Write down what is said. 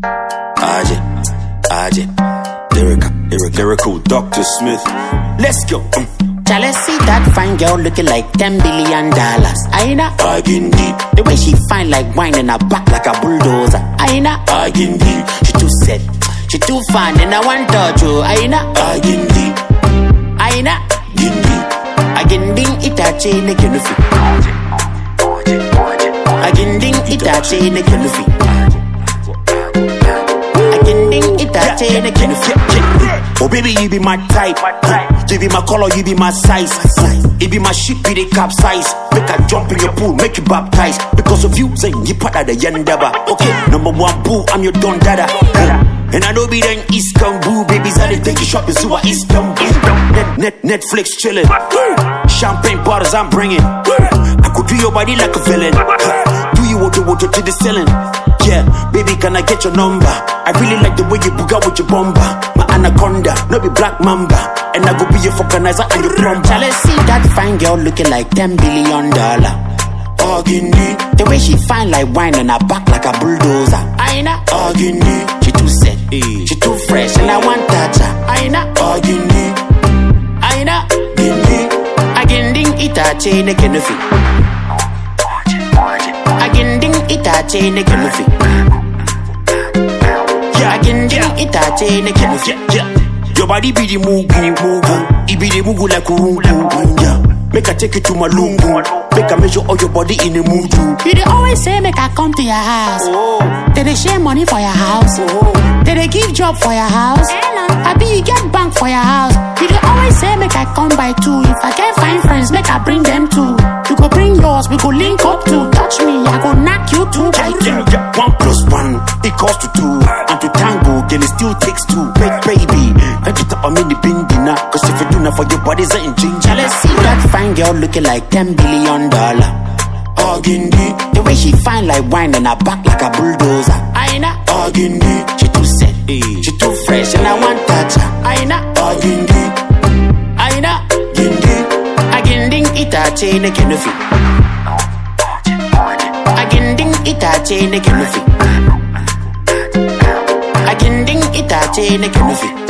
Aje, Aje, lyrical, lyrical, lyrical, Dr. Smith. Let's go. Mm. Shall I see that fine girl looking like 10 billion dollars? Aina, Again deep, the way she fine like wine in her back like a bulldozer. Aina, again deep, she too set, she too fine and I want touch you. Aina, again deep, Aina, again deep. aginding itace na kinufi. Aginding itace na kinufi. Aginding itace na kinufi. Oh baby, you be my type. You be my color, you be my size. You be my ship, be the capsize. Make I jump in your pool, make you baptize. Because of you, say you part of the yandaba. Okay, number one boo, I'm your don dada. And I know be then Istanbul, babies I they take you shopping, so I Istanbul. Net, net, Netflix chillin'. Champagne bottles I'm bringing. I could do your body like a villain. Do you water water to the ceiling? Yeah, baby, can I get your number? I really like the way you book out with your bomber. My anaconda, no be black mamba. And I go be your vulcanizer and your plumber. Shall I see that fine girl looking like 10 billion dollar? Agindi, The way she fine like wine and her back like a bulldozer. Aina, Agindi, she too set, Eh. she too fresh and I want touch her. Aina, Agindi, Aina, Gindi, aginding itace na kinufi. Aginding itace na kinufi. yeah, Aginding itace na kinufi. yeah, yeah. Your body be the mugu, mugu. It be the mugu like urungu, yeah. Make I take you to my lungu. Make I measure all your body in the muju. You dey always say make I come to your house. They dey share money for your house. They dey give job for your house. Abi you get bank for your house. You dey always say make I come by two. If I can't find friends, make I bring them too. You go bring yours, we go link up too. Touch me, I go knock you two by two. Yeah, yeah. One plus one equals to two. And to tango, girl, it still takes two. Ba- baby, can't you tap me the bin dinner? Cause if you do not for your body's ain't ginger. Let's see that fine girl looking like 10 billion dollar. Agindi, The way she fine like wine and her back like a bulldozer. Aina, Agindi, she too set, Eh. she too fresh and I want touch her. Aina, Agindi, Aina, Gindi, aginding itace na kinufi. Aginding itace na kinufi. Aginding itace na kinufi.